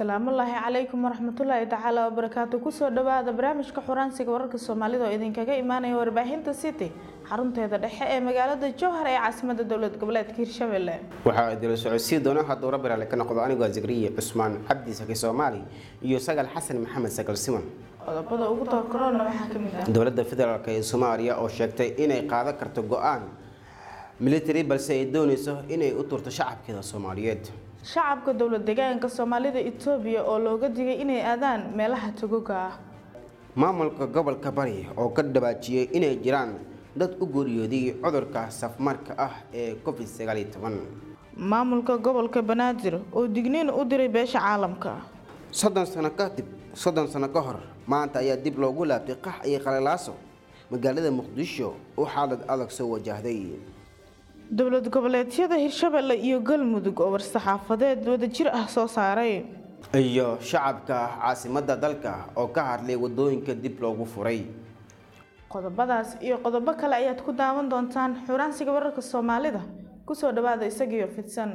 asalaamullaahi calaykum waraxmatullaahi tacaala wabarakaatu kusoo dhawaada barnaamijka xuraansiga wararka soomaalida oo idinkaga imaanaya warbaahinta city xarunteeda dhexe ee magaalada jowhar ee caasimada dowlad goboleedka hirshabelle waxaa idila socodsiin doona hadduu rabbi raali ka noqdo anigoo zakariya cusmaan cabdi saki soomaali iyo sagal xasan maxamed sagal siman qodobada ugu doorkaroona waxaa ka mid ah dowladda federaalk ee soomaaliya oo sheegtay inay qaadan karto go-aan military balse ay doonayso inay u turto shacabkeeda soomaaliyeed shacabka dowlad deegaanka soomaalida itoobiya oo looga digay inay aadaan meelaha togoga ah maamulka gobolka bari oo ka dhawaajiyey inay jiraan dad u geeriyooday cudurka safmarka ah ee covid sagaal iyo toban maamulka gobolka banaadir oo digniin u diray beesha caalamka soddon sano kadib soddon sano ka hor maanta ayaa dib loogu laabtay qax iyo qalalaaso magaalada muqdisho oo xaalad adag soo wajahday dowlad goboleedyada hirshabelle iyo galmudug oo war-saxaafadeed wadajir ah soo saaray iyo shacabka caasimadda dalka oo ka hadlay wadooyinka dib loogu furay qodobadaas iyo qodobo kale ayaad ku daawan doontaan xuraansiga wararka soomaalida kusoo dhawaada isagiyo fidsan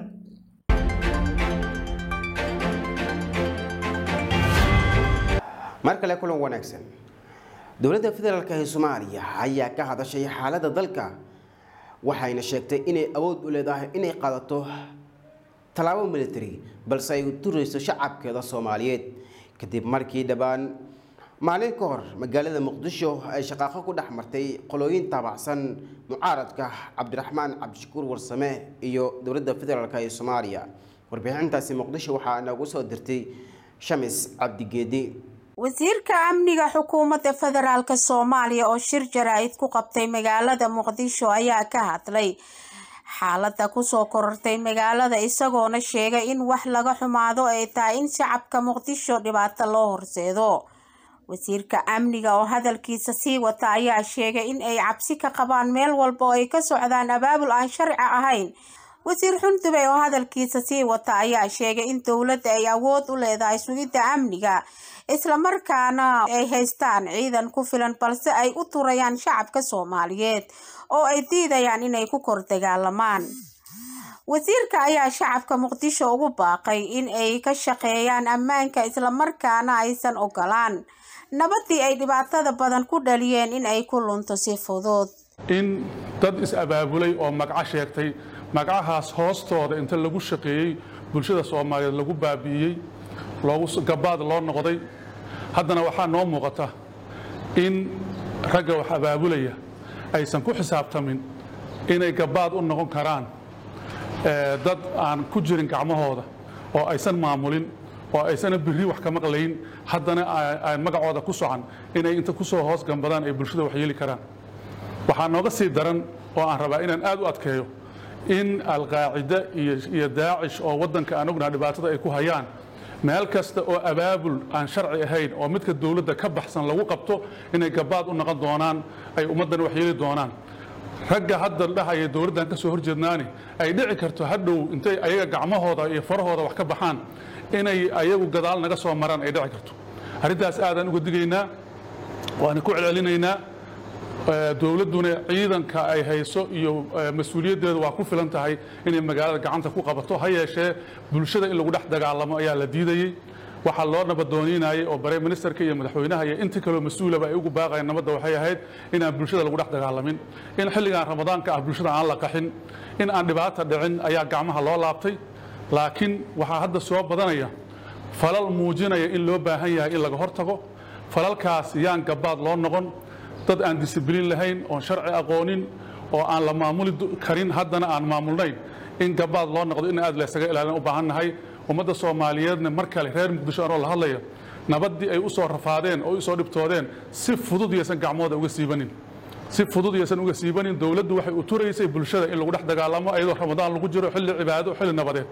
mar kale kulan wanaagsan dowladda federaalk ee soomaaliya ayaa ka hadashay xaaladda dalka waxayna sheegtay inay awood u leedahay inay qaadato tallaabo military balse ay u turayso shacabkeeda soomaaliyeed kadib markii dhowaan maalin ka hor magaalada muqdisho ay shaqaaqo ku dhex martay qolooyin taabacsan mucaaradka cabdiraxmaan cabdishakuur warsame iyo dowladda federaalk ee soomaaliya warbixintaasi muqdisho waxaa noogu soo dirtay shamis cabdigeedi wasiirka amniga xukuumadda federaalk soomaaliya oo shir jaraa'id ku qabtay magaalada muqdisho ayaa ka hadlay xaaladda kusoo korortay magaalada isagoona sheegay in wax laga xumaado ay tahay in shacabka muqdisho dhibaato loo horseedo wasiirka amniga oo hadalkiisa sii wata ayaa sheegay in ay cabsi ka qabaan meel walba oo ay ka socdaan abaabul aan sharci ahayn wasiir xundubey oo hadalkiisa sii wata ayaa sheegay in dowladda ay awood u leedahay sugidda amniga islamarkaana ay haystaan ciidan ku filan balse ay u turayaan shacabka soomaaliyeed oo ay diidayaan inay ku kor dagaalamaan wasiirka ayaa shacabka muqdisho ugu baaqay in ay ka shaqeeyaan ammaanka islamarkaana aysan ogolaan nabadii ay dhibaatada badan ku dhaliyeen in ay ku lunto si fudud in dad is-abaabulay oo magaco sheegtay magacahaas hoostooda inta lagu shaqeeyey bulshada soomaaliyeed lagu baabi'iyey gabaad loo noqday haddana waxaa noo muuqata in ragga wax abaabulaya aysan ku xisaabtamin inay gabaad u noqon karaan dad aan ku jirin gacmahooda oo aysan maamulin oo aysana biri wax ka maqlayn haddana aan magacooda ku socan inay inta ku soo hoos gambadaan ay bulshada wax yeeli karaan waxaa nooga sii daran oo aan rabaa inaan aad u adkeeyo in alqaacida iyo daacish oo waddanka aan ognaha dhibaatada ay ku hayaan meel kasta oo abaabul aan sharci ahayn oo midka dowladda ka baxsan lagu qabto inay gabaad u noqon doonaan ay ummaddan wax yeeli doonaan ragga hadda dhahaya dowladdan ka soo horjeednaani ay dhici karto hadhow intay ayaga gacmahooda iyo farahooda wax ka baxaan inay ayagu gadaal naga soo maraan ay dhici karto arrintaas aadaan uga digaynaa waana ku celcelinaynaa dowladduna ciidanka ay hayso iyo mas-uuliyaddeedu waa ku filan tahay inay magaalada gacanta ku qabato ha yeeshee bulshada in lagu dhex dagaalamo ayaa la diidayey waxaa loo nabadooniinayay oo bare ministerka iyo madaxweynaha iyo inta kaleo mas-uulaba ay ugu baaqayeen nabadda waxay ahayd inaan bulshada lagu dhex dagaalamin in xilligan ramadaanka ah bulshada aan la qaxin in aan dhibaata dhicin ayaa gacmaha loo laabtay laakiin waxaa hadda soo badanaya falal muujinaya in loo baahan yahay in laga hortago falalkaas yaan gabaad loo noqon dad aan disibliin lahayn oon sharci aqoonin oo aan la maamuli karin haddana aan maamulnayn in gabaad loo noqdo in aad laysaga ilaalin u baahan nahay ummadda soomaaliyeedna mar kale reer muqdisho anoo la hadlaya nabaddii ay u soo rafaadeen oo u soo dhibtoodeen si fudud yaysan gacmooda uga siibanin si fudud yaysan uga siibanin dowladdu waxay u turaysay bulshada in lagu dhex dagaalamo iyadoo ramadaan lagu jiro xilli cibaado xilli nabadeed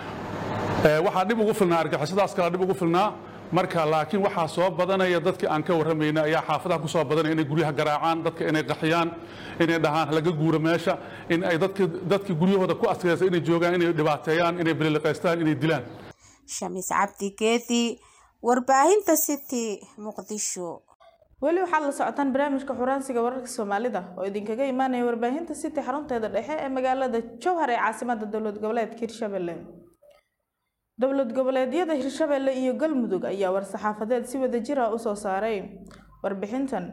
waxaa dhib ugu filnaa argixisadaas kala dhib ugu filnaa marka laakiin waxaa soo badanaya dadkii aan ka warramayna ayaa xaafadaha ku soo badanaya inay guryaha garaacaan dadka inay qaxiyaan inay dhahaan laga guuro meesha in ay dadkii guryahooda ku adkaysa inay joogaan inay dhibaateeyaan inay bililiqaystaan inay dilaan shamiis cabdi geedi warbaahinta city muqdisho weli waxaad la socotaan barnaamijka xuraansiga wararka soomaalida oo idinkaga imaanaya warbaahinta city xarunteeda dhexe ee magaalada jowhar ee caasimada dowlad goboleedka hirshabelle dowlad goboleedyada hirshabelle iyo galmudug ayaa war-saxaafadeed si wada jir ah usoo saaray warbixintan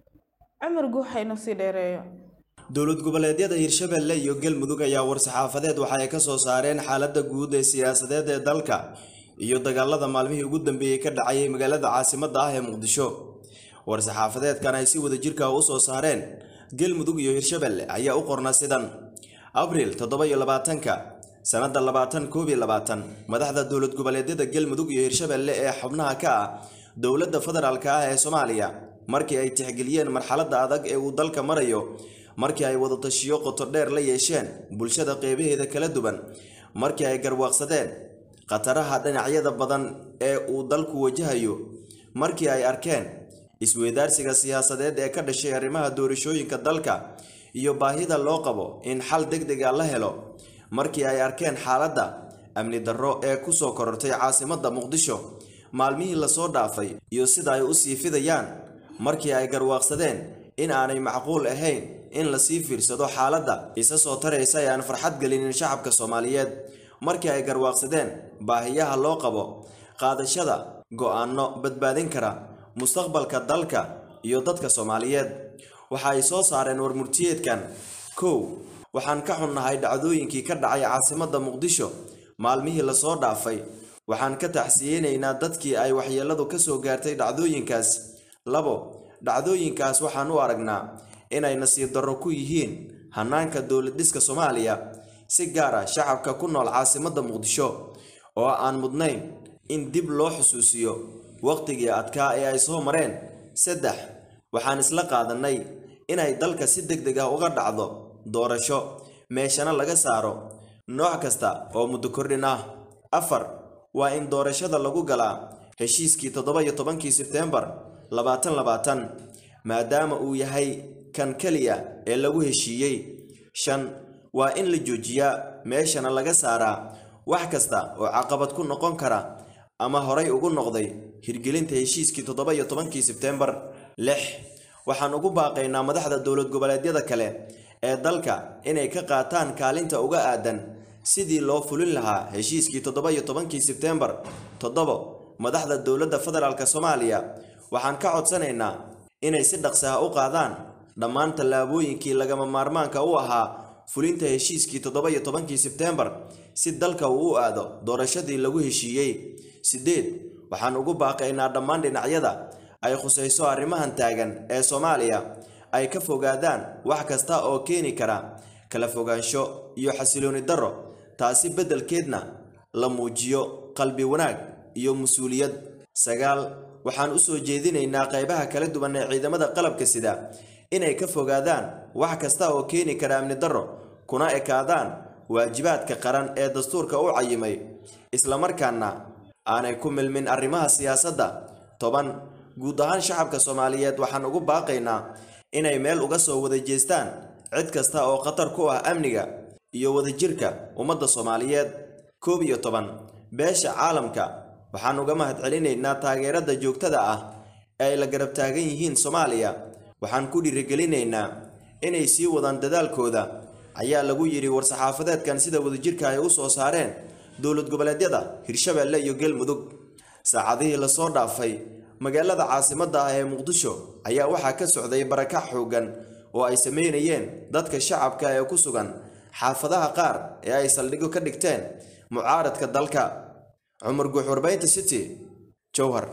cumar guuxayno sii dheereeyo dowlad goboleedyada hirshabelle iyo galmudug ayaa war-saxaafadeed waxa ay ka soo saareen xaaladda guud ee siyaasadeed ee dalka iyo dagaalada maalmihii ugu dambeeyey ka dhacayay magaalada caasimadda ah ee muqdisho war-saxaafadeedkan ay si wada jirka u soo saareen galmudug iyo hirshabelle ayaa u qorna sidan abriil toddoba iyo labaatanka sannadda labaatan koob iyo labaatan madaxda dowlad goboleedyada galmudug iyo hirshabelle ee xubnaha ka ah dowladda federaalka ah ee soomaaliya markii ay tixgeliyeen marxaladda adag ee uu dalka marayo markii ay wadatashiyo qoto dheer la yeesheen bulshada qeybaheeda kala duwan markii ay garwaaqsadeen khataraha dhinacyada badan ee uu dalku wajahayo markii ay arkeen isweydaarsiga siyaasadeed ee ka dhashay arrimaha doorashooyinka dalka iyo baahida loo qabo in xal deg dega la helo markii ay arkeen xaaladda amni darro ee ku soo korortay caasimadda muqdisho maalmihii lasoo dhaafay iyo sida ay u sii fidayaan markii ay garwaaqsadeen in aanay macquul ahayn in lasii fiirsado xaaladda isa soo taraysa ee aan farxad gelinin shacabka soomaaliyeed markii ay garwaaqsadeen baahiyaha loo qabo qaadashada go'aanno badbaadin kara mustaqbalka dalka iyo dadka soomaaliyeed waxa ay soo saareen warmurtiyeedkan kow waxaan ka xunnahay dhacdooyinkii ka dhacay caasimadda muqdisho maalmihii lasoo dhaafay waxaan ka tacsiyeynaynaa dadkii ay waxyeelladu ka soo gaartay dhacdooyinkaas labo dhacdooyinkaas waxaan u aragnaa inay nasiib darro ku yihiin hannaanka dowlad dhiska soomaaliya si gaar ah shacabka ku nool caasimadda muqdisho oo aan mudnayn in dib loo xusuusiyo wakhtigii adkaa ee ay soo mareen saddex waxaan isla qaadannay inay dalka si deg deg ah uga dhacdo doorasho meeshana laga saaro nooc kasta oo muddo kordhin ah afar waa in doorashada lagu galaa heshiiskii toddoba iyo tobankii sebteembar labaatan labaatan maadaama uu yahay kan keliya ee lagu heshiiyey shan waa in la joojiyaa meeshana laga saaraa wax kasta oo caqabad ku noqon kara ama horay ugu noqday hirgelinta heshiiskii toddoba iyo tobankii sebteembar lix waxaan ugu baaqaynaa madaxda dowlad goboleedyada kale ee dalka inay ka qaataan kaalinta uga aadan sidii loo fulin lahaa heshiiskii toddoba iyo tobankii sebteembar toddobo madaxda dowladda federaalk soomaaliya waxaan ka codsanaynaa inay si dhaqsi ah u qaadaan dhammaan tallaabooyinkii lagama maarmaanka u ahaa fulinta heshiiskii toddoba iyo tobankii sebteembar si dalka uu u aado doorashadii lagu heshiiyey siddeed waxaan ugu baaqaynaa dhammaan dhinacyada ay khusayso arrimahan taagan ee soomaaliya ay ka fogaadaan wax kasta oo keeni kara kala fogaansho iyo xasilooni darro taasi beddelkeedna la muujiyo qalbi wanaag iyo mas-uuliyad sagaal waxaan u soo jeedinaynaa qaybaha kala duwan ee ciidamada qalabka sida inay ka fogaadaan wax kasta oo keeni kara amni darro kuna ekaadaan waajibaadka qaran ee dastuurka u cayimay islamarkaana aanay ku milmin arrimaha siyaasadda toban guud ahaan shacabka soomaaliyeed waxaan ugu baaqaynaa inay meel uga soo wada jeestaan cid kasta oo khatar ku ah amniga iyo wadajirka ummadda soomaaliyeed koob iyo toban beesha caalamka waxaan uga mahadcelinaynaa taageerada joogtada ah ee ay la garab taagan yihiin soomaaliya waxaan ku dhiirigelinaynaa inay sii wadaan dadaalkooda ayaa lagu yidhi war-saxaafadeedkan sida wadajirka ay u soo saareen dowlad goboleedyada hirshabeelle iyo galmudug saacadihii lasoo dhaafay magaalada caasimadda ah ee muqdisho ayaa waxaa ka socday barakac xooggan oo ay sameynayeen dadka shacabka ee ku sugan xaafadaha qaar ee ay saldhigyo ka dhigteen mucaaradka dalka cumar guux warbaynta city jowhar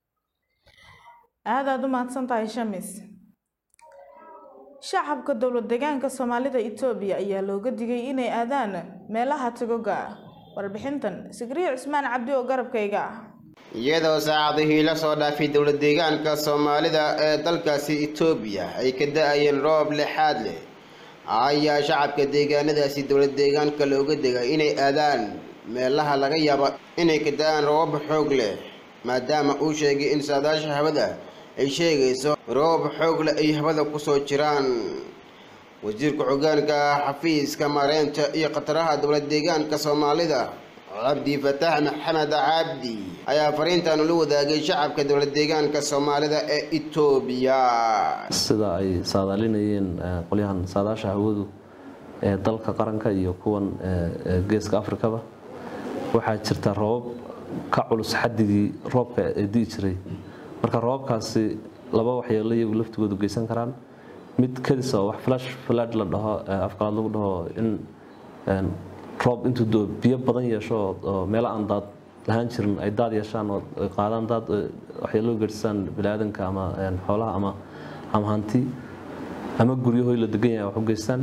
aad aad u mahadsan tahay shamis shacabka dowlad deegaanka soomaalida itoobiya ayaa looga digay inay aadaan meelaha tagoga ah warbixintan sigriyo cusmaan cabdi oo garabkayga ah iyadoo saacadihii la soo dhaafay dowlad deegaanka soomaalida ee dalkaasi itoobiya ay ka da-ayeen roob lexaad leh ayaa shacabka deegaanadaasi dowlad deegaanka looga digay inay aadaan meelaha laga yaabo inay ka da-aan roobab xoog leh maadaama uu sheegay in saadaasha hawada ay sheegayso roobab xoog leh ay hawada kusoo jiraan wasiirka xogaanka xafiiska maareynta iyo khataraha dowlad deegaanka soomaalida cabdi fataax maxamed cabdi ayaa fariintan ula wadaagay shacabka dowlad deegaanka soomaalida ee itoobiya sida ay saadaalinayeen qolyahan saadaasha hawadu ee dalka qaranka iyo kuwan geeska afrikaba waxaa jirta roobab ka culus xadigii roobka ee di'i jiray marka roobabkaasi laba waxyeelo iyagu laftigoodu geysan karaan mid kadis oo wax flash flood la dhaho afqalaad lagu dhaho in roob intuu doo biyo badan yeesho oo meelo aan daad lahaan jirin ay daad yeeshaan oo ay qaadaan daad waxyeelo geystaan biniaadanka ama xoolaha ama ama hanti ama guryahoy la degan yahay wax u geystaan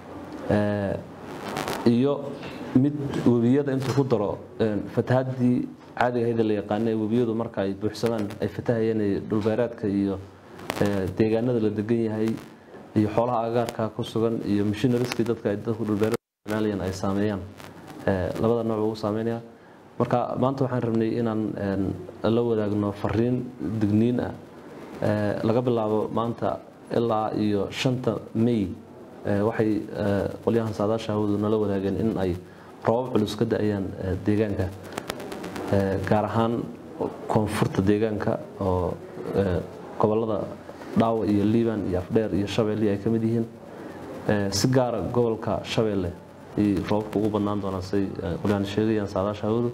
iyo mid webiyada intuu ku daro fatahaddii caadiga ahayd ee la yaqaana ee webiyadu marka ay buuxsamaan ay fatahayeen dhulbeereedka iyo deegaanada la degan yahay iyo xoolaha agaarka ku sugan iyo mishinariskii dadka ay dadku dhulbeereed isticmaalayeen ay saameeyaan labada nooc ugu saameynaya marka maanta waxaan rabnay inaan la wadaagno fariin digniin ah laga bilaabo maanta ilaa iyo shanta may waxay qolyahan saadaasha hawadu nala wadaageen in ay roobab culus ka da-ayaan deegaanka gaar ahaan koonfurta deegaanka oo gobolada dhaawa iyo liiban iyo afdheer iyo shabeelle ay ka mid yihiin si gaara gobolka shabeelle ay roobabka ugu badnaan doonaan say qolyahan sheegayaan saadaasha hawadu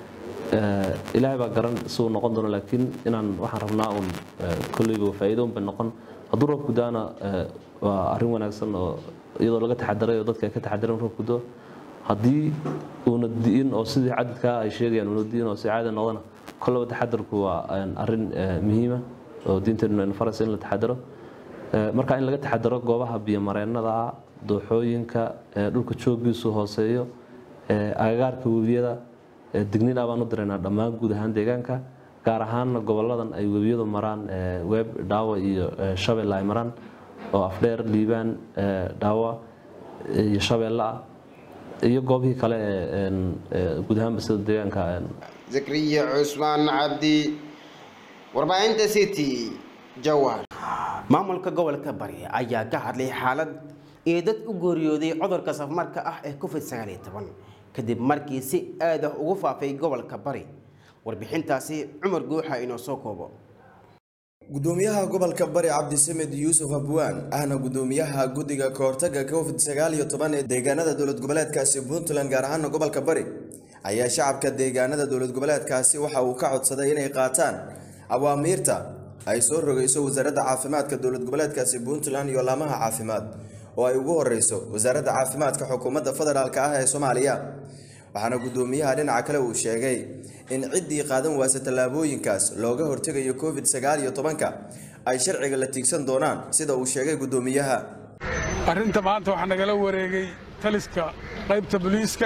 ilaahay baa garan si uu noqon doono laakiin inaan waxaan rabnaa uun kolleyba faa'iido un bay noqon hadduu roobku daana waa arrin wanaagsan oo iyadoo laga taxadaray oo dadka ay ka taxadareen roobku doo haddii uuna di'in oo sidii cadadkaa ay sheegayaan uuna di'in oo si caadi noqdana kollaba taxadarku waa arrin muhiima oo diinteennu aynu faraysa in la taxadaro marka in laga taxadaro goobaha biyomareennada dooxooyinka dhulka joogiisu hooseeyo agagaarka webiyada digniin ah baan u diraynaa dhammaan guud ahaan deegaanka gaar ahaanna goboladan ay webiyadu maraan weeb dhaawa iyo shabeelle ay maraan oo afdheer liibaan dhaawa iyo shabeelle ah iyo goobihii kale ee guud ahaanba sida deegaanka zakriya cusmaan cabdi warbaahinta city jawhar maamulka gobolka bari ayaa ka hadlay xaalad iyo dad u geeriyooday cudurka safmarka ah ee covid sagaal iyo toban kadib markii si aad ah ugu faafay gobolka bari warbixintaasi cumar guuxa inoo soo koobo gudoomiyaha gobolka bari cabdisamed yuusuf abwaan ahna gudoomiyaha guddiga kahortaga covid sagaal iyo toban ee deegaanada dowlad goboleedkaasi puntland gaar ahaana gobolka bari ayaa shacabka deegaanada dowlad goboleedkaasi waxa uu ka codsaday inay qaataan awaamiirta ay soo rogayso wasaaradda caafimaadka dowlad goboleedkaasi puntland iyo laamaha caafimaad oo ay ugu horeyso wasaaradda caafimaadka xukuumadda federaalk ah ee soomaaliya waxaana gudoomiyaha dhinaca kale uu sheegay in ciddii qaadan waasa tallaabooyinkaas looga hortegayo covid sagaal iyo tobanka ay sharciga la tiigsan doonaan sida uu sheegay gudoomiyaha arrinta maanta waxaa nagala wareegay taliska qaybta booliiska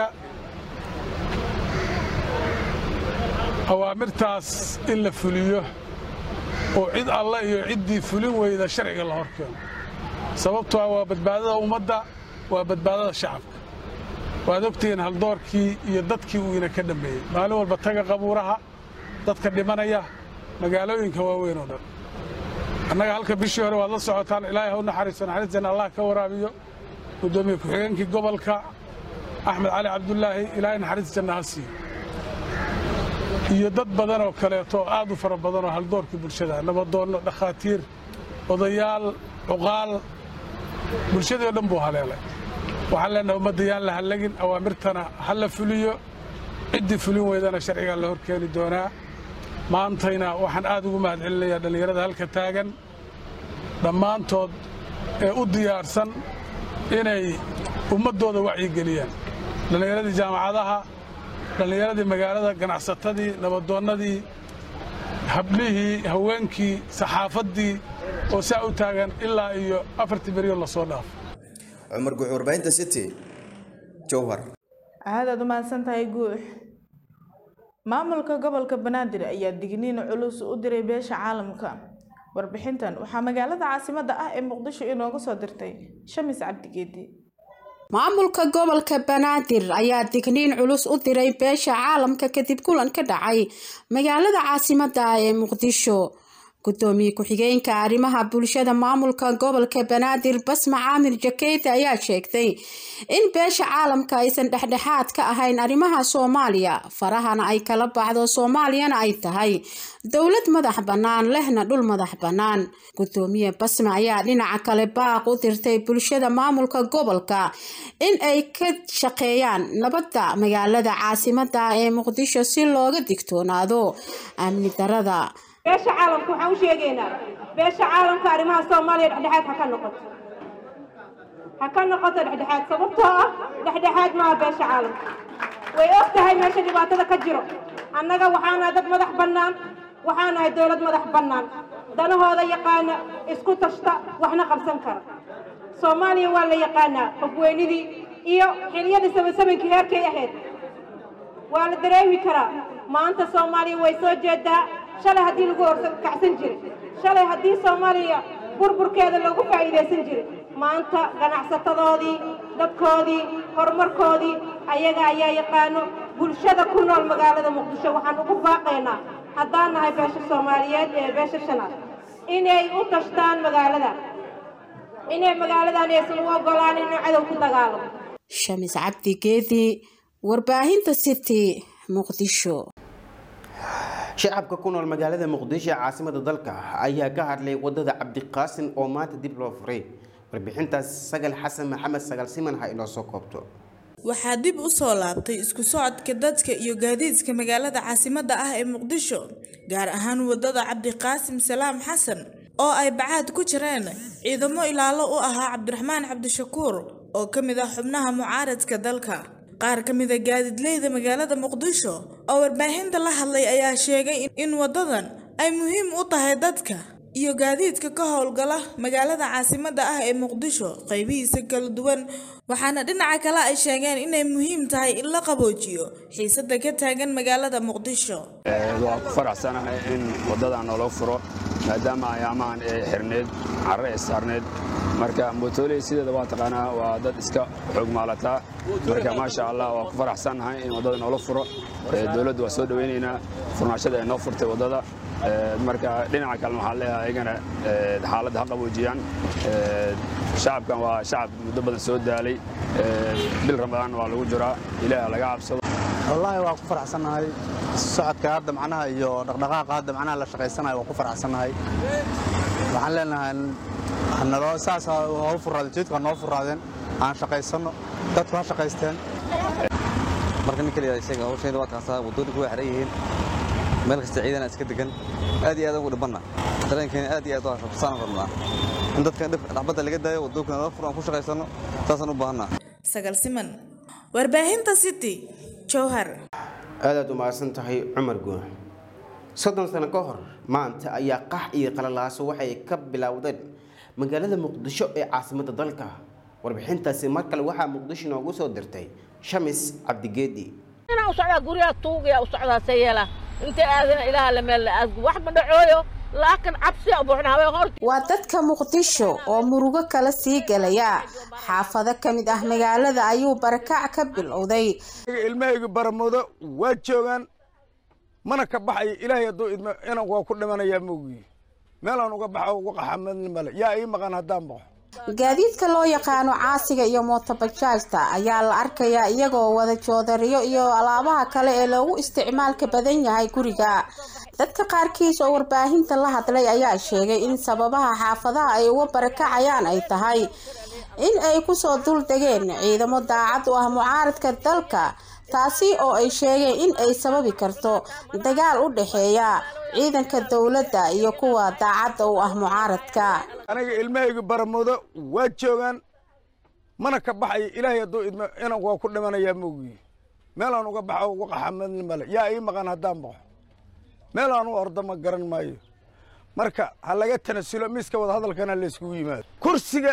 awaamirtaas in la fuliyo oo cid alla iyo ciddii fulin weyda sharciga la horkeeno sababto ah waa badbaadada ummadda waa badbaadada shacabka waad ogtihiin haldoorkii iyo dadkii uu ina ka dhammeeyey maalin walba taga qabuuraha dadka dhimanaya magaalooyinka waaweyn oo dhan annaga halka bishii hore waad la socotaan ilaahay ha u naxariiso naxariistan allah ka waraabiyo guddoomiye ku-xigeenkii gobolka axmed cali cabdulaahi ilaahay naxariis janna ha siiyo iyo dad badan oo kaleeto oo aad u fara badan oo haldoorkii bulshada nabadoonno dhakhaatiir odayaal cuqaal bulshadii oo dhan buu haleelay waxaan leenahay ummadda yaan la hallagin awaamirtana ha la fuliyo ciddii fulin weydana sharcigaa la horkeeni doonaa maantayna waxaan aad ugu mahad celinayaa dhallinyarada halka taagan dhammaantood ee u diyaarsan inay ummaddooda wacyigeliyaan dhallinyaradii jaamacadaha dhallinyaradii magaalada ganacsatadii nabadoonnadii hablihii haweenkii saxaafaddii oo saa u taagan ilaa iyo afartii beryo lasoo dhaafo cumar guux warbaahinta city jowhar aad aad u mahadsan tahay guux maamulka gobolka banaadir ayaa digniin culus u diray beesha caalamka warbixintan waxaa magaalada caasimadda ah ee muqdisho inooga soo dirtay shamis cabdigeedi maamulka gobolka banaadir ayaa digniin culus u diray beesha caalamka kadib kulan ka dhacay magaalada caasimadda ah ee muqdisho gudoomiye ku-xigeenka arrimaha bulshada maamulka gobolka banaadir basma caamir jakeyte ayaa sheegtay in beesha caalamka aysan dhexdhexaad ka ahayn arrimaha soomaaliya farahana ay kala baxdo soomaaliyana ay tahay dowlad madax bannaan lehna dhul madax bannaan gudoomiye basma ayaa dhinaca kale baaq u dirtay bulshada maamulka gobolka in ay ka shaqeeyaan nabadda magaalada caasimada ee muqdisho si looga digtoonaado amni darada beesha caalamka waxaan u sheegaynaa beesha caalamka arrimaha soomaaliya dhexdhexaad ha ka noqoto ha ka noqoto dhexdhexaad sababtoo ah dhexdhexaad maaha beesha caalamka way og tahay meesha dhibaatada ka jiro annaga waxaanahay dad madax bannaan waxaanahay dowlad madax bannaan danahooda yaqaana isku tashta waxna qabsan kara soomaaliya waa la yaqaanaa hogweynidii iyo xiliyadii sabansabankii heerkay ahayd waa la dareemi karaa maanta soomaaliya way soo jeedaa shalay haddii lagu horkacsan jiray shalay haddii soomaaliya burburkeeda loogu faa'iidaysan jiray maanta ganacsatadoodii dadkoodii horumarkoodii ayaga ayaa yaqaano bulshada ku nool magaalada muqdisho waxaan ugu baaqaynaa haddaan nahay beesha soomaaliyeed ee beesha shanaad inay u tashtaan magaalada inay magaaladan aysan u ogolaan inuu cadow ku dagaalamo shamis cabdi geedi warbaahinta city muqdisho shacabka ku nool magaalada muqdisho ee caasimada dalka ayaa ka hadlay wadada cabdiqaasin oo maanta dib loo furay warbixintaas sagal xasan maxamed sagal siman ha inoo soo koobto waxaa dib u soo laabtay isku socodka dadka iyo gaadiidka magaalada caasimadda ah ee muqdisho gaar ahaan wadada cabdiqaasim salaam xasan oo ay bacaad ku jireen ciidamo ilaalo u ahaa cabdiraxmaan cabdishakuur oo ka mid ah xubnaha mucaaradka dalka qaar ka mid a gaadiidleyda magaalada muqdisho oo warbaahinta la hadlay ayaa sheegay in wadadan ay muhiim u tahay dadka iyo gaadiidka ka howlgala magaalada caasimadda ah ee muqdisho qaybihiisa kala duwan waxaana dhinaca kale ay sheegeen inay muhiim tahay in la qaboojiyo xiisada ka taagan magaalada muqdisho waa ku faraxsanahay in waddadan naloo furo maadaama ayaamahan ee xirneed carre ee saarneed marka mootoley sideeda waa taqaanaa waa dad iska xoog maalataa marka maasha allah waa ku faraxsannahay in waddada noola furo dowladda waa soo dhowaynaynaa furnaashada ay noo furtay waddada marka dhinaca kalena waxaan leeyahay ayagana xaaladda ha qaboojiyaan shacabkan waa shacab muddo badan soo daalay bil ramadaan waa lagu jiraa ilaaha laga cabsado wallaahi waa ku faraxsannahay socodka hadda macnaha iyo dhaqdhaqaaqa hadda macnaha la shaqaysanayo waa ku faraxsannahay waxaan leenahay naloo saas hoo furaadeen jidka noo furaadeen aan shaqaysanno dadku ha shaqaysteen marka nin kaliya isaga hawshayda waa kaasaa waddooyinku way xeran yihiin meel kasta ciidana iska degan aad iyo aad ugu dhibanna dareenkeena aad iyo aad waa rabsaan rabnaa in dadka dhaxbadda laga daayo waddooyinka nala furo aan ku shaqaysanno saasaan u baahannaa sagal siman warbaahinta city jowhar aadaad u mahadsan tahay cumar guux soddon sano ka hor maanta ayaa qax iyo qalalaaso waxay ka bilowdeen magaalada muqdisho ee caasimadda dalka warbixintaasi mar kale waxaa muqdisho noogu soo dirtay shamis cabdigeedi inaan u socdaa guryaha tuugaya u socdaa sayeela inta aadana ilaaha la meel aasgu wax ma dhacooyo laakiin cabsi buuxna habeen hor waa dadka muqdisho oo murugo kala sii gelaya xaafado ka mid ah magaalada ayuu barakac ka bilowday ilmahayga baramudo waa joogaan mana ka baxayo ilaahay hadduu idmo inaan waa ku dhimanayaa moogiye meelaan uga baxo uga qaxamadni male yaa ii maqan haddaan baxo gaadiidka loo yaqaano caasiga iyo mootobajaajta ayaa la arkayaa iyagoo wada joodariyo iyo alaabaha kale ee loogu isticmaalka badan yahay guriga dadka qaarkiis oo warbaahinta la hadlay ayaa sheegay in sababaha xaafadaha ay uga barakacayaan ay tahay in ay kusoo dul degeen ciidamo daacad u ah mucaaradka dalka taasi oo ay sheegeen in ay sababi karto dagaal u dhexeeya ciidanka dowladda iyo kuwa daacadda u ah mucaaradka aniga ilmahayga baramudo waa joogaan mana ka baxayo ilaahay hadduu idmo inaan waa ku dhimanayaa moogiye meelaan uga baxo uga qaxamadni male yaa ii maqan haddaan baxo meelaan u ordo ma garan maayo marka ha laga tanasulo miiska wada hadalkana la iskugu yimaado kursiga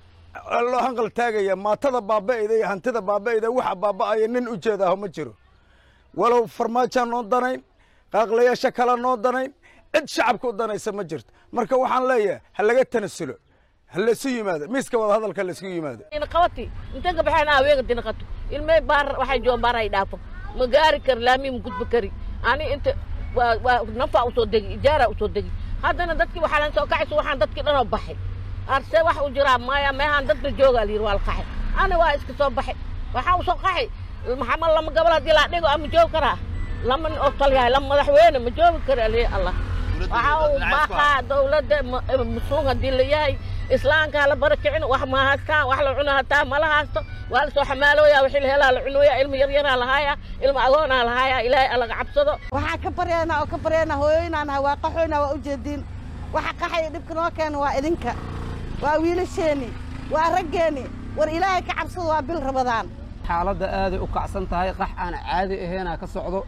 loo hanqal taagaya maatada baaba'ayda iyo hantida baaba'ayda waxa baaba'aya nin u jeedaaho ma jiro walow farmaajaan noo danayn qaaqlayaasha kale noo danayn cid shacabka u danaysa ma jirto marka waxaan leeyahay ha laga tanasulo ha laysu yimaado miiska wada hadalka la iskugu yimaado qabati inta ka baxeen aweega dinaqato ilmay baar waxay joogan baar ay dhaafo ma gaari kari laami ma gudbi kari ani inta waa waa nafa usoo degi ijaara usoo degi haddana dadkii waxaa lan soo kacayso waxaan dadkii dhanoo baxay arse wax u jiraa maya meehaan dadba joogaa la yidhi waa la qaxay ani waa iska soo baxay waxaa u soo qaxay maxamed lama gabal haddii laa dhigo ama joogi karaa lama nin oo talyahay lama madaxweyne ma joogi kara lihi allah waxaa uu baaqaa dowladda musluum haddii la yahay islaamka hala bara kicin wax ma haystaan wax la cuno hataa mala haysto waa la soo xamaalooyaa wixii la helaa la cunooyaa ilma yaryaraa lahaaya ilma agoonaa lahaaya ilaahay alaga cabsado waxaan ka baryaynaa oo ka baryaynaa hooyooyinaan nahay waa qaxoynaa waa ujeediin waxa qaxaya dhibka noo keena waa idinka waa wiilasheeni waa raggeeni war ilaahay ka cabsado waa bil rabadaan xaaladda aaday u kacsan tahay qax aan caadi ahaynaa ka socdo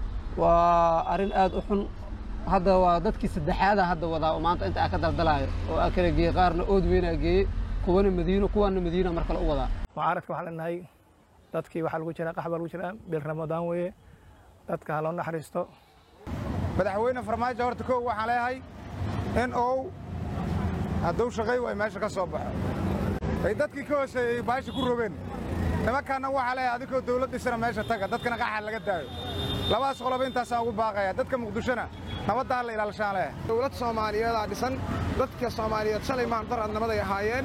waa arrin aad u xun hadda waa dadkii saddexaada hadda wadaa oo maanta inta aa ka daldalaayo oo aa kala geeyey qaarna ood weynaa geeyey kuwana madiino kuwana madiina mar kale u wadaa mucaaradka waxaan leenahay dadkii waxaa lagu jiraa qax baa lagu jiraa bil ramadaan weeye dadka ha loo naxariisto madaxweyne farmaajo horta kow waxaan leeyahay in uu hadduu shaqay way meesha ka soo baxo ay dadkii ka hooseeyey baasha ku rogeen nimankaana waxaa leeyahay adinkoo dawlad dhisana meesha taga dadkana qaxa laga daayo labadaas qoloba intaasaan ugu baaqaya dadka muqdishona nabadda ha la ilaalshaan leeyahay dowlad soomaaliyeedaa dhisan dadka soomaaliyeed shalay maandaradnimaday ahaayeen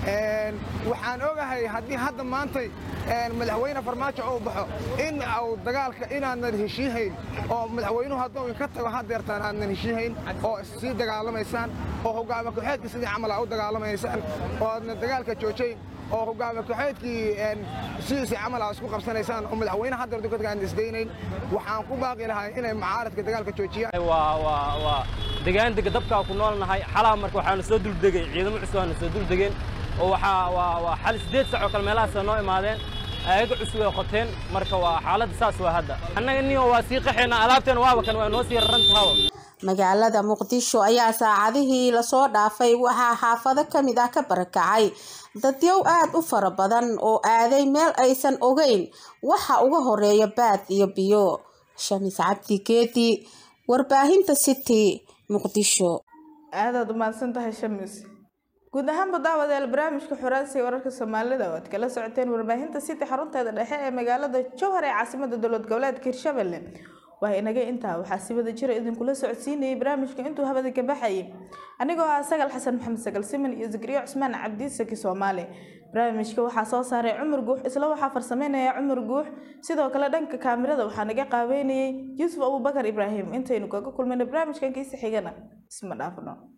waxaan ogahay haddii hadda maantay madaxweyne farmaajo uu baxo in uu dagaalka inaanan heshiihayn oo madaxweynuhu hadduu inka tago haddeertaan aadnan heshiihayn oo sii dagaalamaysaan oo hogaama ku-xeedka sidii camal aa u dagaalamaysaan oo aadna dagaalka joojayn oo hogaama ku-xeedkii sidiisii camal aa isku qabsanaysaan oo madaxweyne haddeer dukadka aan isdaynayn waxaan ku baaqi lahay inay mucaaradka dagaalka joojiyaan waa degaandega dabkaa ku noolnahay xalaa marka waxaanu soo duldegay ciidamo cusub aanu soo duldegeen oo waxaa waa waa xal siddeed sac oo kale meelahaasa noo imaadeen ayaga cusub ay qoteen marka waa xaaladda saas waa hadda annaga niyo waa sii qaxayna alaabteen waaba kan waa noo sii raran tahawa magaalada muqdisho ayaa saacadihii lasoo dhaafay waxaa xaafado ka mid ah ka barakacay dadyow aad u fara badan oo aaday meel aysan ogeyn waxa uga horeeya baad iyo biyo shamis cabdi geedi warbaahinta city muqdisho aadaad umahadsan tahay shamis guud ahaanba daawadayaal barnaamijka xoraansiga wararka soomaalida oo aad kala socoteen warbaahinta city xarunteeda dhexe ee magaalada jowhar ee caasimada dowlad goboleedka hirshabelle waa inaga intaa waxaa si wada jira idinkula socodsiinayay barnaamijka intuu habada ka baxayay anigoo ah sagal xasan maxamed sagal siman iyo zakriya cusmaan cabdi saki soomaali barnaamijka waxaa soo saaray cumar guux isla waxaa farsameynaya cumar guux sidoo kale dhanka kaamirada waxaa naga qaabeynayay yuusuf abubakar ibraahim intaynu kaga kulmayna barnaamijkan kiisa xigana isma dhaafno